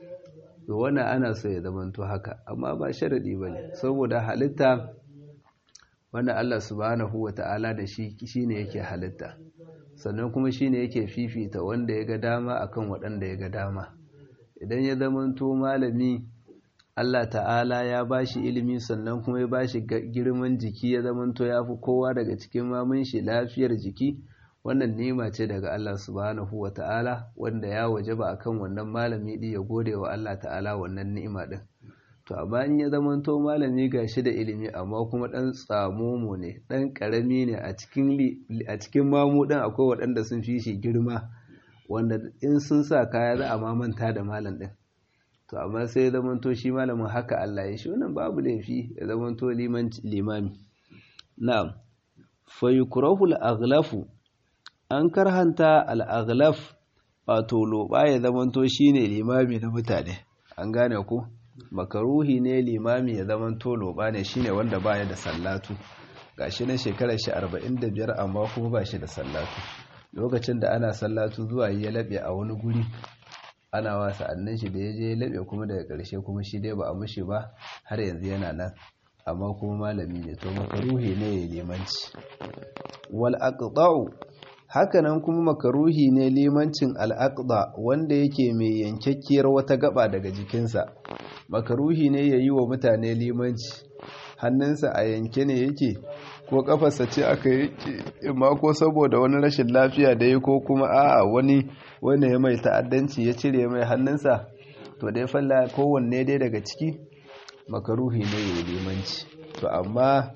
to wannan ana so ya zamanto haka amma ba sharadi bane saboda halitta wannan Allah subhanahu wata'ala da shi shine yake halitta sannan kuma shine yake fifita wanda ya ga dama akan waɗanda ya ga dama idan ya zamanto malami Allah ta'ala ya bashi ilimi sannan kuma ya bashi girman jiki ya zamanto ya fi kowa daga cikin mamun shi lafiyar jiki wannan nema ce daga Allah subhanahu wata'ala wanda ya wajaba akan wannan malami din ya gode wa Allah ta'ala wannan ni'ima din to amma in ya zamanto malami gashi da ilimi amma kuma dan tsamomo ne dan karami ne a cikin a cikin mamu din akwai waɗanda sun fi shi girma wanda in sun sa kaya za a mamanta da malam din to amma sai ya zamanto shi malamin haka Allah ya shi wannan babu laifi ya zamanto limami na'am fa yukrahu al-aghlafu an karhanta al-aghlaf wato loba ya zamanto shine limami na mutane an gane ku makaruhi ne limami ya zaman tolo ba ne shine wanda baya da sallatu gashi na shekarar shi 45 amma kuma ba shi da sallatu lokacin da ana sallatu zuwa ya labe a wani guri ana wasa annan shi da ya je ya labe kuma daga ƙarshe kuma shi dai ba a mushi ba har yanzu yana nan amma kuma malami ne to makaruhi ne ya limanci wal aqda'u hakanan kuma makaruhi ne limancin al'aqda wanda yake mai yankakkiyar wata gaba daga jikinsa makaruhi ne ya yi wa mutane limanci hannunsa a yanke ne yake ko kafarsa ce aka yake ma ko saboda wani rashin lafiya da ya ko kuma a'a wani wanda ya mai ta'addanci ya cire mai hannunsa to dai falla kowanne dai daga ciki makaruhi ne ya yi limanci to amma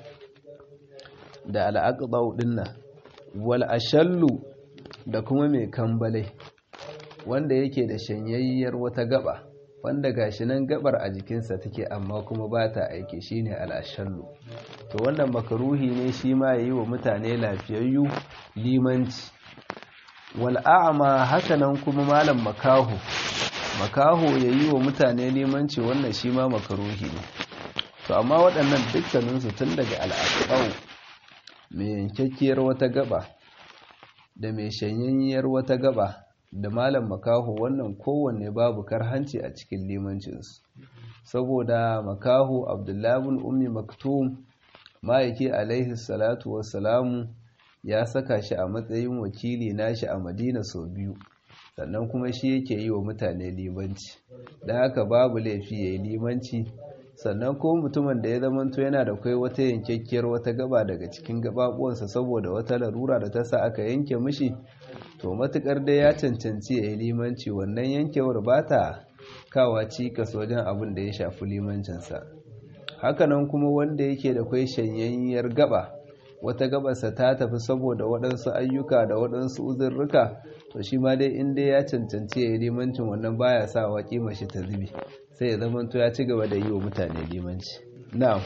da al'aqda dinnan wal ashallu da kuma mai kambalai wanda yake da shanyayyar wata gaba wanda gashi nan gabar a jikinsa take amma kuma ba ta aiki shine al ashallu to wannan makaruhi ne shi ma yayi wa mutane lafiyayyu limanci wal a'ma hakanan kuma malam makahu makahu yayi wa mutane limanci wannan shi ma makaruhi ne to amma waɗannan dukkaninsu tun daga al'aqau mai yankakkiyar wata gaba da mai shanyayyar wata gaba da malam makaho wannan kowanne babu karhanci a cikin limancinsu saboda makaho abdullabin ummi maktum ma'aiki alaihi salatu wassalamu ya saka shi a matsayin wakili nashi a madina sau biyu sannan kuma shi yake yi wa mutane limanci da haka babu laifi ya yi limanci sannan ko mutumin da ya zamanto yana da kai wata yankakkiyar wata gaba daga cikin gababuwansa saboda wata larura da ta sa aka yanke mishi to matukar dai ya cancanci ya yi limanci wannan yankewar ba ta kawa cikas wajen abin da ya shafi limancinsa hakanan kuma wanda yake da kwai shanyayyar gaba wata gabarsa ta tafi saboda waɗansu ayyuka da waɗansu uzurruka to shi ma dai inda ya cancanci ya yi limancin wannan baya sa wa kima shi ta zubi sai ya zama to ya ci gaba da yi wa mutane limanci na'am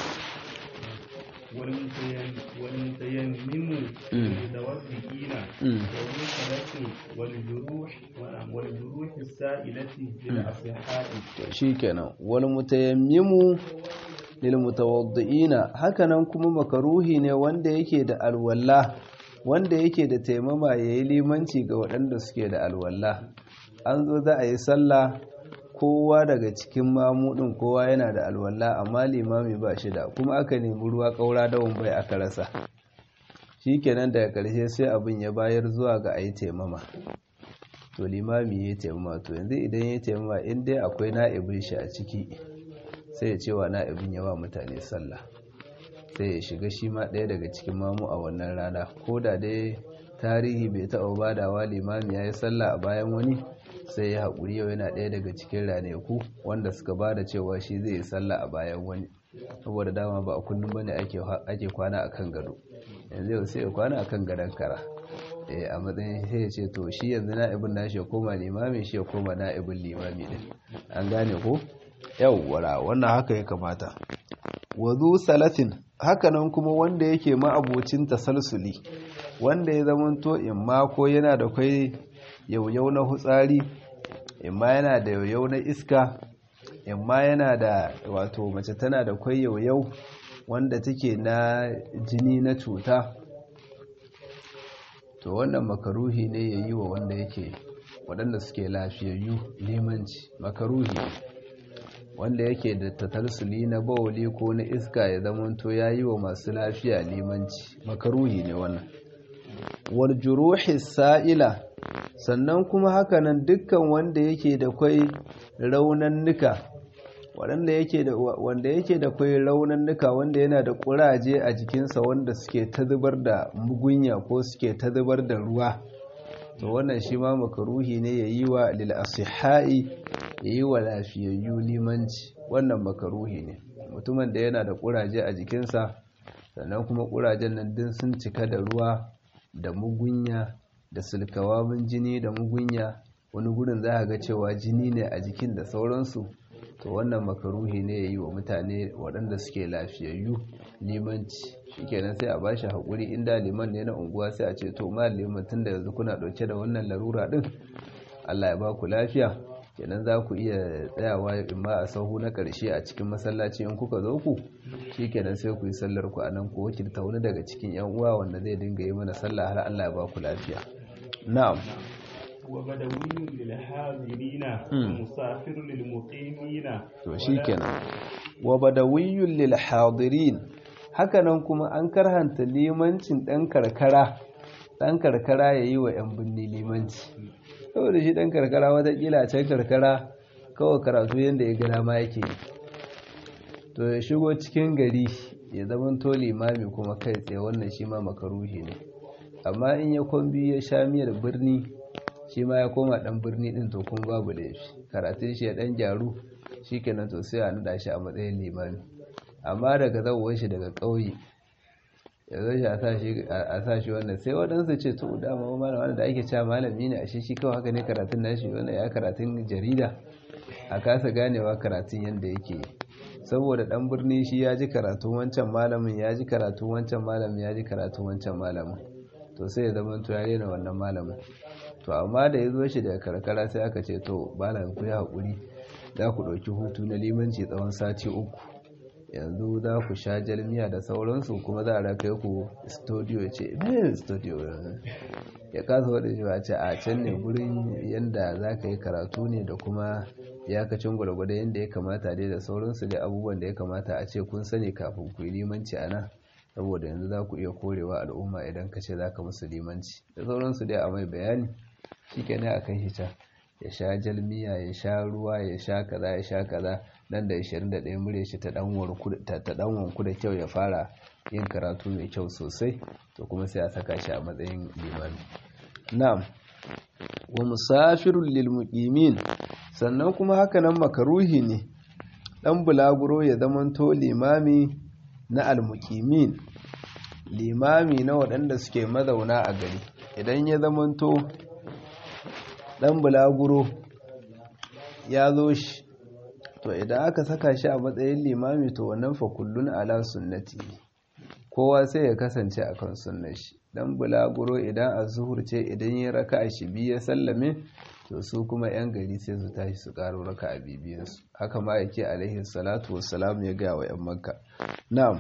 والمتيمم المتوفقين والمنكرة والجروح والجروح السائلة للأصحاء shikenan wal mutayammimu lil mutawaddiina hakanan kuma makaruhi ne wanda yake da alwala wanda yake da taimama yayi limanci ga waɗanda suke da alwala an zo za a yi sallah kowa daga cikin mamudin kowa yana da alwala amma limami ba shi da kuma aka nemi ruwa kaura dawon bai aka rasa shikenan daga ƙarshe sai abin ya bayar zuwa ga ayi taimama to limami ya taimama to yanzu idan ya taimama in dai akwai na'ibin shi a ciki sai ya cewa na'ibin yawa mutane sallah sai ya shiga shi ma ɗaya daga cikin mamu a wannan rana ko da dai tarihi bai taɓa badawa limami ya yi sallah a bayan wani sai ya haƙuri yau yana ɗaya daga cikin ranaku wanda suka ba da cewa shi zai yi sallah a bayan wani saboda dama ba a kullum bane ake kwana a kan gado yanzu yau sai ya kwana a kan gadon kara a matsayin sai ya ce to shi yanzu na'ibin nashi ya koma limami shi ya koma na'ibin limami din an gane ko yawwara wannan haka ya kamata wazu salatin hakanan kuma wanda yake ma'abocin tasalsuli wanda ya zamanto imma ko yana da kai yauyau na hutsari imma yana da yauyau na iska imma yana da wato mace tana da kwai yauyau wanda take na jini na cuta to wannan makaruhi ne ya yi wa wanda yake waɗanda suke lafiyayyu limanci makaruhi wanda yake da tatalsuli na bawali ko na iska ya zamanto ya yi wa masu lafiya limanci makaruhi ne wannan wal juruhi sa'ila sannan kuma hakanan dukkan wanda yake da kwai raunannuka wanda yake da wanda yake da kwai raunannuka wanda yana da kuraje a jikinsa wanda suke ta zubar da mugunya ko suke ta zubar da ruwa to wannan shi ma makaruhi ne yayi wa lil asihai yayi wa lafiyayyu limanci wannan makaruhi ne mutumin da yana da kuraje a jikinsa sannan kuma kurajen nan din sun cika da ruwa da mugunya da sulkawamin jini da mugunya wani gurin za a ga cewa jini ne a jikin da sauransu to wannan makaruhi ne ya yi wa mutane waɗanda suke lafiyayyu limanci shikenan sai a ba shi haƙuri inda liman ne na unguwa sai a ce to ma liman tun da yanzu kuna ɗauke da wannan larura ɗin allah ya ba ku lafiya kenan za ku iya tsayawa in ma a sahu na ƙarshe a cikin masallaci in kuka zo ku shikenan sai ku yi sallar ku a nan ku wakilta wani daga cikin yan uwa wanda zai dinga yi mana sallah har allah ya ba ku lafiya na'am وبدوي للحاضرين ومسافر للمقيمين to shikenan wa badawiyyun lil hadirin hakanan kuma an karhanta limancin dan karkara dan karkara yayi wa yan binni limanci saboda shi dan karkara wata kila can karkara kawai karatu yanda ya gana ma yake to ya shigo cikin gari ya zama to limami kuma kai tsaye wannan shi ma makaruhi ne amma in ya kwambi ya sha miyar birni shi ma ya koma dan birni din to kun babu laifi karatun shi ya dan gyaru shikenan to sai a nada shi a matsayin limami amma daga zawon shi daga ƙauye ya zo shi a sa shi wannan sai waɗansu ce to dama malam wanda da ake cewa malami ne a shi shi kawai haka ne karatun nashi wannan ya karatun jarida a kasa ganewa karatun yadda yake saboda dan birni shi ya ji karatun wancan malamin ya ji karatun wancan malamin ya ji karatun wancan malamin to sai ya zama to ya rena wannan malamin to amma da ya zo shi daga karkara sai aka ce to malam ku ya haƙuri za ku ɗauki hutu na limanci tsawon sati uku yanzu za ku sha jalmiya da sauransu kuma za a kai ku studio ya ce ne studio ya kasa wadda shi a ce a can ne gurin yadda za ka yi karatu ne da kuma iyakacin gwargwado yadda ya kamata dai da sauransu da abubuwan da ya kamata a ce kun sani kafin ku yi limanci a nan saboda yanzu za ku iya korewa al'umma idan ka ce za ka musu limanci da sauransu dai a mai bayani shi ke ne a kan hita ya sha jalmiya ya sha ruwa ya sha kaza ya sha kaza nan da 21 mure shi ta dan wanku da kyau ya fara yin karatu mai kyau sosai to kuma sai a saka shi a matsayin limami na'am wa musafirul lil muqimin sannan kuma haka nan makaruhi ne dan bulaguro ya zamanto limami na almuqimin limami na waɗanda suke mazauna a gari idan ya zamanto dan bulaguro ya zo shi to idan aka saka shi a matsayin limami to wannan fa kullun ala sunnati kowa sai ya kasance akan sunnar shi dan bulaguro idan azhur ce idan ya raka a shi biya sallame to su kuma yan gari sai su tashi su karo raka a bibiyan su haka ma yake alaihi salatu wassalam ya ga wa yan makka na'am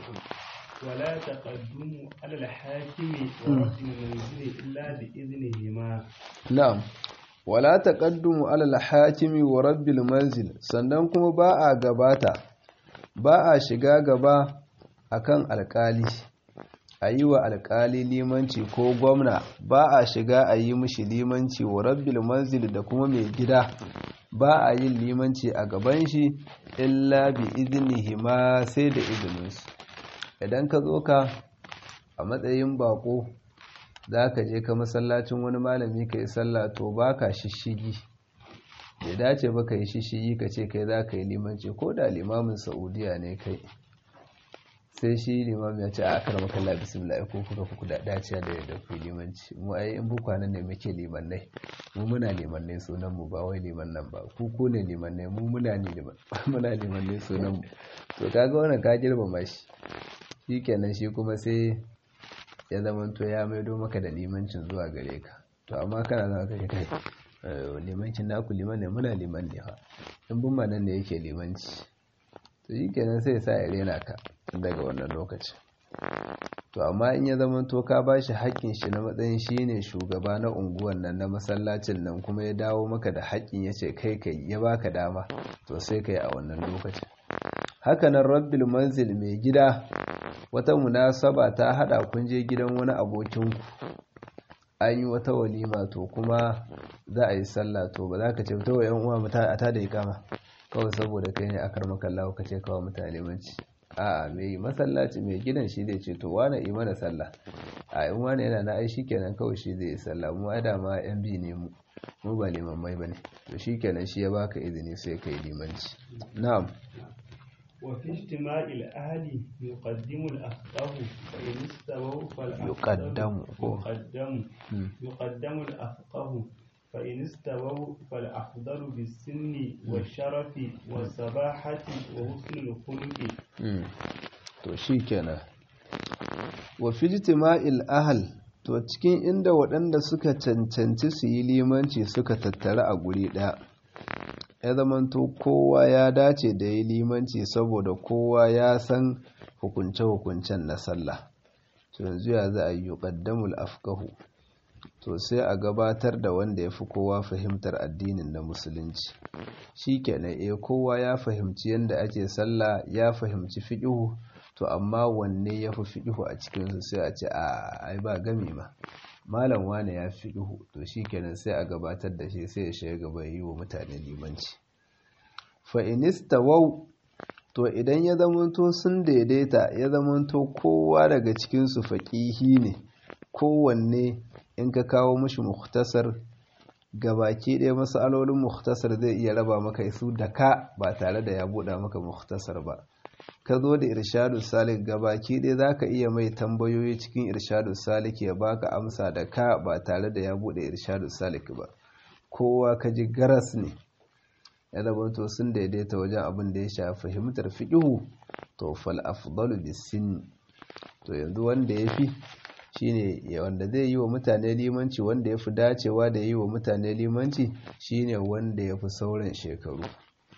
ولا تقدموا على الحاكم ورد المنزل إلا بإذنهما na'am wala taqaddumu ala al-hakimi wa rabbil manzil sannan kuma ba a gabata ba a shiga gaba akan alkali a yi wa alkali limanci ko gwamna ba a shiga a yi mishi limanci wa rabbil manzil da kuma mai gida ba a yin limanci a gaban shi illa bi iznihi ma sai da izininsu idan ka zo ka a matsayin bako za ka je ka masallacin wani malami ka yi sallah to ba ka shishigi bai dace ba ka yi shishigi ka ce kai za ka yi limanci ko da limamin saudiya ne kai sai shi limam ya ce a akar makalla bismillah ko kuka kuku da dace da yadda ku limanci mu ai in bukwanan ne muke limannai mu muna limannai sunan mu ba wai liman nan ba ku ko ne limannai mu muna ne liman muna limannai sunan mu to kaga wannan ka girmama shi shikenan shi kuma sai ya zamanto ya maido maka da limancin zuwa gare ka to amma kana zama kai kai limancin naku liman ne muna liman ne fa in bin ma nan ne yake limanci to shi kenan sai sa ya rena ka daga wannan lokacin to amma in ya zamanto ka ba shi haƙƙin shi na matsayin shi ne shugaba na unguwan nan na masallacin nan kuma ya dawo maka da haƙƙin ya ce kai kai ya baka dama to sai kai a wannan lokacin hakanan rabbil manzil mai gida wata munasaba ta hada kun je gidan wani abokinku an yi wata walima to kuma za a yi sallah to ba za ka ce ta wa yan uwa a ta da ikama kawai saboda kai ne akar makallawa ka ce kawai mutane manci a mai masallaci mai gidan shi zai ce to wane yi mana sallah a in wane yana na ai kenan kawai shi zai yi sallah mu a dama yan bi ne mu mu ba limammai ba ne to shi kenan shi ya baka izini sai ka yi limanci na'am وفي اجتماع الأهل يقدم الأفقه فإن استووا فالأفضل يقدم يقدم يقدم الأفقه فإن استووا فالأفضل بالسن والشرف والصباحة وحسن الخلق to shikenan wa fi ijtima'il ahl to cikin inda waɗanda suka cancanci su yi limanci suka tattara a guri ɗaya ya zamanto kowa ya dace da ya limanci saboda kowa ya san hukunce-hukuncen na sallah to yanzu ya za a yi yuqaddamul afkahu to sai a gabatar da wanda ya fi kowa fahimtar addinin na musulunci shi kenan eh kowa ya fahimci yadda ake sallah ya fahimci fiƙihu to amma wanne ya fi fiƙihu a cikinsu sai a ce a ai ba gami ma malam wane ya fi ihu to shi kenan sai a gabatar da shi sai ya shiga gaba yi wa mutane limanci fa'inista wau to idan ya zamanto sun daidaita ya zamanto kowa daga cikinsu faƙihi ne kowanne in ka kawo mashi muktasar gabaki ɗaya matsalolin muktasar zai iya raba maka su da ka ba tare da ya buɗa maka muktasar ba ka zo da irshadu salik gabaki ɗaya za ka iya mai tambayoyi cikin irshadu salik ya baka amsa da ka ba tare da ya buɗe irshadu salik ba kowa ka ji garas ne ya zamanto sun daidaita wajen abin da ya shafi fahimtar fiƙihu to fal afdalu bisin to yanzu wanda ya fi shine wanda zai yi wa mutane limanci wanda ya fi dacewa da yi wa mutane limanci shine wanda ya fi sauran shekaru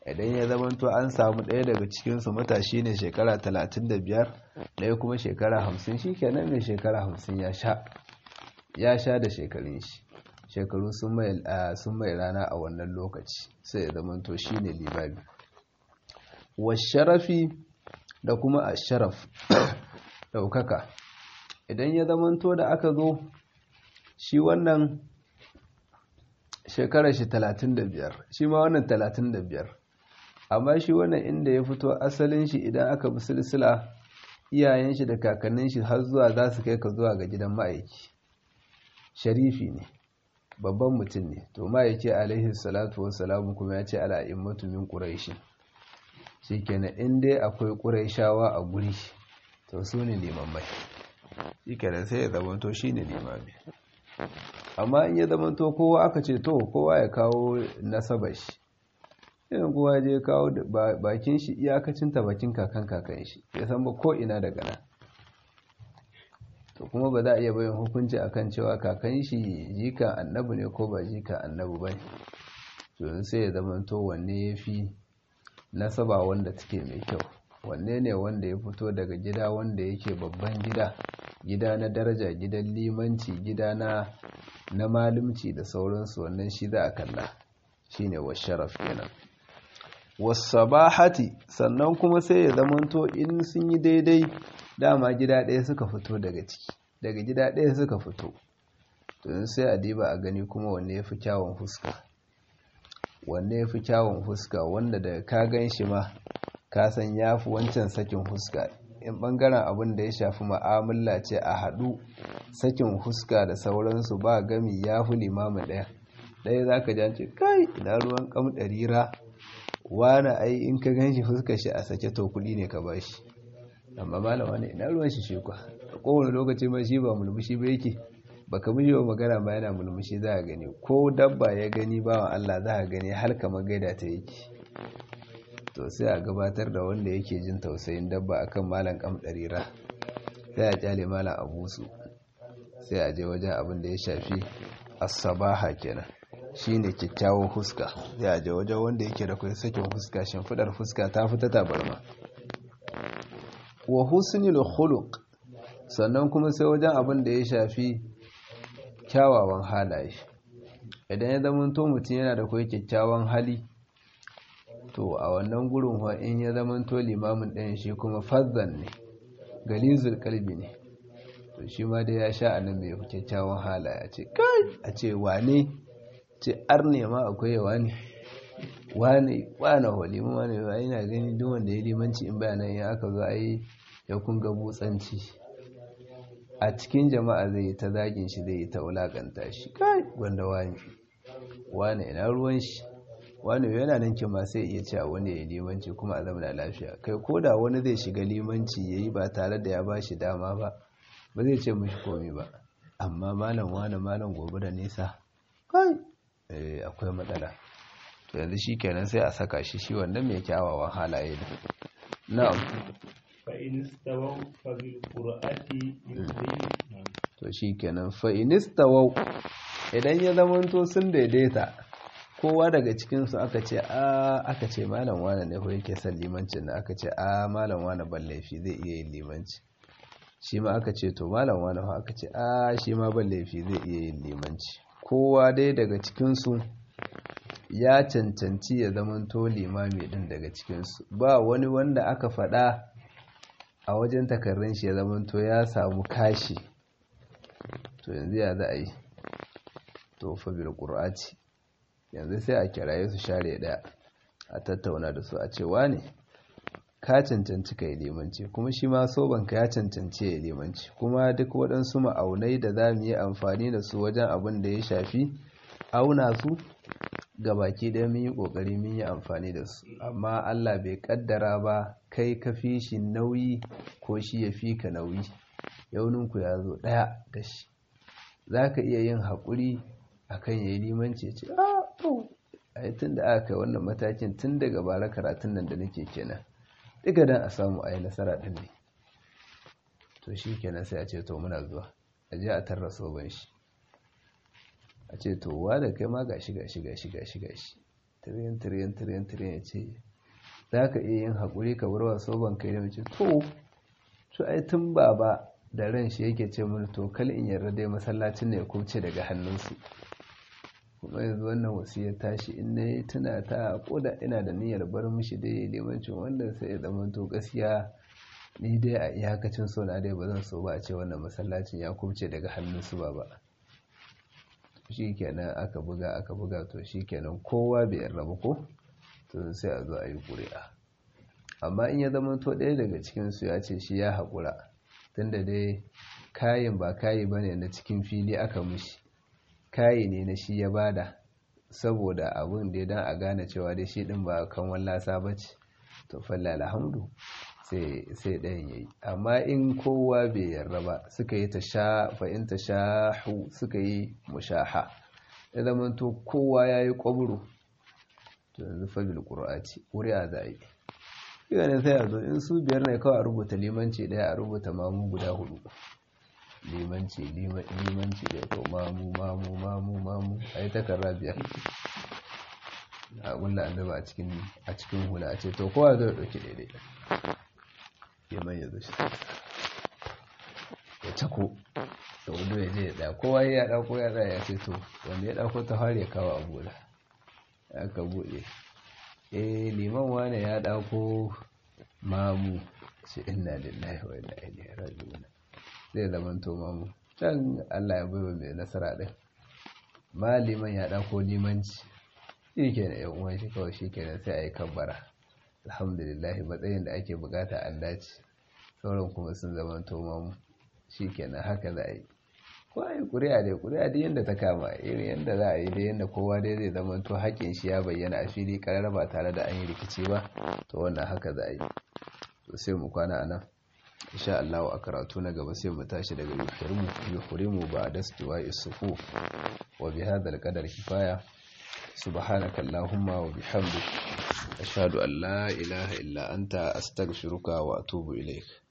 idan ya zamanto an samu ɗaya daga cikinsu matashi ne shekara 35 ɗaya kuma shekara 50 shi kenan mai shekara 50 ya sha ya sha da shekarun shi shekaru sun mai rana a wannan lokaci sai ya zamanto shi ne limami sharafi da kuma a sharaf ɗaukaka idan ya zamanto da aka zo shi wannan shekarar shi 35 shi ma wannan 35 amma shi wannan inda ya fito asalin shi idan aka bi silsila iyayen shi da kakannin shi har zuwa za su kai ka zuwa ga gidan ma'aiki sharifi ne babban mutum ne to ma'aiki alaihi salatu wassalamu kuma ya ce al'a'immatu min quraishi shikenan in dai akwai quraishawa a guri to su ne limammai shikenan sai ya zamanto shine limami amma in ya zamanto kowa aka ce to kowa ya kawo nasabar shi irin kowa je kawo bakin shi iyakacinta bakin kakan kakan shi ya san ba ko ina daga nan to kuma ba za a iya bayan hukunci akan cewa kakan shi jika annabi ne ko ba jika annabi ba to sai ya zamanto wanne ya fi nasaba wanda take mai kyau wanne ne wanda ya fito daga gida wanda yake babban gida gida na daraja gidan limanci gida na na malumci da sauransu wannan shi za a kalla shine washaraf kenan wasabahati sannan kuma sai ya zamanto in sun yi daidai dama gida ɗaya suka fito daga ciki daga gida ɗaya suka fito to sai a diba a gani kuma wanne ya fi kyawun fuska wanne ya fi kyawun fuska wanda daga ka gan shi ma ka san ya fi wancan sakin fuska in ɓangaren abin da ya shafi ma'amala ce a haɗu sakin fuska da sauransu ba gami ya fi limamin ɗaya ɗaya za ka jance kai ina ruwan kam ɗarira wani ai in ka gan shi fuskar shi a sake to kuɗi ne ka ba shi amma malam wani ina ruwan shi shi kwa a kowane lokaci ma shi ba mulmushi ba yake baka mishi wa magana ba yana mulmushi za a gani ko dabba ya gani bawan Allah za a gani har kamar gaida ta yake to sai a gabatar da wanda yake jin tausayin dabba akan malam kam ɗarira sai a kyale malam abusu sai a je wajen abin da ya shafi asabaha kenan shine kyakkyawan fuska sai a je wajen wanda yake da kai sakin fuska shimfidar fuska ta fita tabarma wa husnul khuluq sannan kuma sai wajen abin da ya shafi kyawawan halaye idan ya zama to mutum yana da kai kyakkyawan hali to a wannan gurin wa in ya zama to limamin ɗayan shi kuma fazzan ne galizul kalbi ne to shi ma dai ya sha anan mai kyakkyawan halaye a ce kai a ce wane ce arne ma akwai yawa ne wane wane walimu wane yawa yana gani duk wanda ya limanci in bayanan ya aka zo ai ya kunga butsanci a cikin jama'a zai yi ta zagin shi zai yi ta wulakanta shi kai wanda wani wane ina ruwan shi wani yana nan kima sai iya cewa wani ya limanci kuma a zama lafiya kai ko da wani zai shiga limanci ya yi ba tare da ya ba shi dama ba ba zai ce mishi komi ba amma malam wani malam gobe da nisa kai akwai matsala to yanzu shi kenan sai a saka shi shi wannan mai kyawawan halaye ne na'am فإن استووا فبالقرآن يمضي to shi kenan fa'inistawau idan ya zamanto sun daidaita kowa daga cikinsu aka ce a aka ce malam wane ne ko yake son limancin da aka ce a malam wane ban laifi zai iya yin limanci shi ma aka ce to malam wane fa aka ce a shi ma ban laifi zai iya yin limanci kowa dai daga cikinsu ya cancanci ya zamanto limami din daga cikinsu ba wani wanda aka faɗa a wajen takarrun shi ya zamanto ya samu kashi to yanzu ya za a yi to fa bil qur'ati yanzu sai a kiraye su share daya a tattauna da su a ce wane ka cancanci kai limanci kuma shi ma sobanka ya cancanci ya limanci kuma duk waɗansu ma'aunai da za mu yi amfani da su wajen abin da ya shafi auna su ga baki ɗaya mun yi ƙoƙari mun yi amfani da su amma Allah bai ƙaddara ba kai ka fi shi nauyi ko shi ya fi ka nauyi yauninku ya zo ɗaya da shi za ka iya yin haƙuri a kan ya yi limanci ce a to a yi tun da aka kai wannan matakin tun daga bara karatun nan da nake kenan duka don a samu a yi nasara ɗin ne to shi kenan sai a ce to muna zuwa a je a tarra soban shi a ce to wa da kai ma gashi gashi gashi gashi gashi tiriyan tiriyan tiriyan tiriyan ya ce za ka iya yin haƙuri ka bar wa soban kai da mace to to ai tun baba da ran shi yake ce mini to kal in yarda dai masallacin ne ya kubce daga hannunsu kuma yanzu wannan wasiyar tashi in na yi tuna ta koda ina da niyyar bar mishi dai limancin wanda sai ya zama to gaskiya ni dai a iyakacin so na dai ba zan so ba a ce wannan masallacin ya kubce daga hannunsu ba ba shi kenan aka buga aka buga to shi kenan kowa bai yarda ba ko to sai a zo a yi ƙuri'a amma in ya zama to ɗaya daga cikinsu ya ce shi ya haƙura tunda dai kayin ba kayi ba ne na cikin fili aka mushi kayi ne na shi ya bada saboda abin da dan a gane cewa dai shi ɗin ba kan wallasa ba ce to falla alhamdu sai ɗayan ya yi amma in kowa bai yarda ba suka yi ta sha fa'in ta shahu suka yi mushaha ya zama to kowa ya yi ƙwaburu to yanzu fabil ƙura'aci ƙuri'a za a yi iya ne sai a zo in su biyar ne kawai a rubuta limanci ɗaya a rubuta mamu guda hudu limanci limanci ɗaya ko mamu mamu mamu mamu a yi takarra biyar a gulla annaba a cikin hula a ce to kowa zai ɗauki daidai liman ya zo shi ya cako da wando ya je ya ɗaya kowa ya ɗauko ya ɗaya ya ce to wanda ya ɗauko ta fara ya kawo abu da aka buɗe eh liman wane ya ɗauko mamu shi inna lillahi wa inna ilaihi raji'un zai zamanto mamu can Allah ya baiwa mai nasara din ma liman ya ɗauko limanci shi kenan yan uwan shi kawai shi kenan sai a yi kabbara alhamdulillah matsayin da ake bukata an dace sauran kuma sun zamanto mamu shi kenan haka za a yi ko a yi ƙuri'a dai ƙuri'a dai yadda ta kama irin yadda za a yi dai yadda kowa dai zai zama to haƙƙin shi ya bayyana a fili ƙarar ba tare da an yi rikici ba to wannan haka za a yi to sai mu kwana a nan insha Allah a karatu na gaba sai mu tashi daga yuhrimu yuhrimu ba da istiwa isufu wa bi hadha al-qadar kifaya subhanaka allahumma wa bihamdik ashhadu an la ilaha illa anta astaghfiruka wa atubu ilaik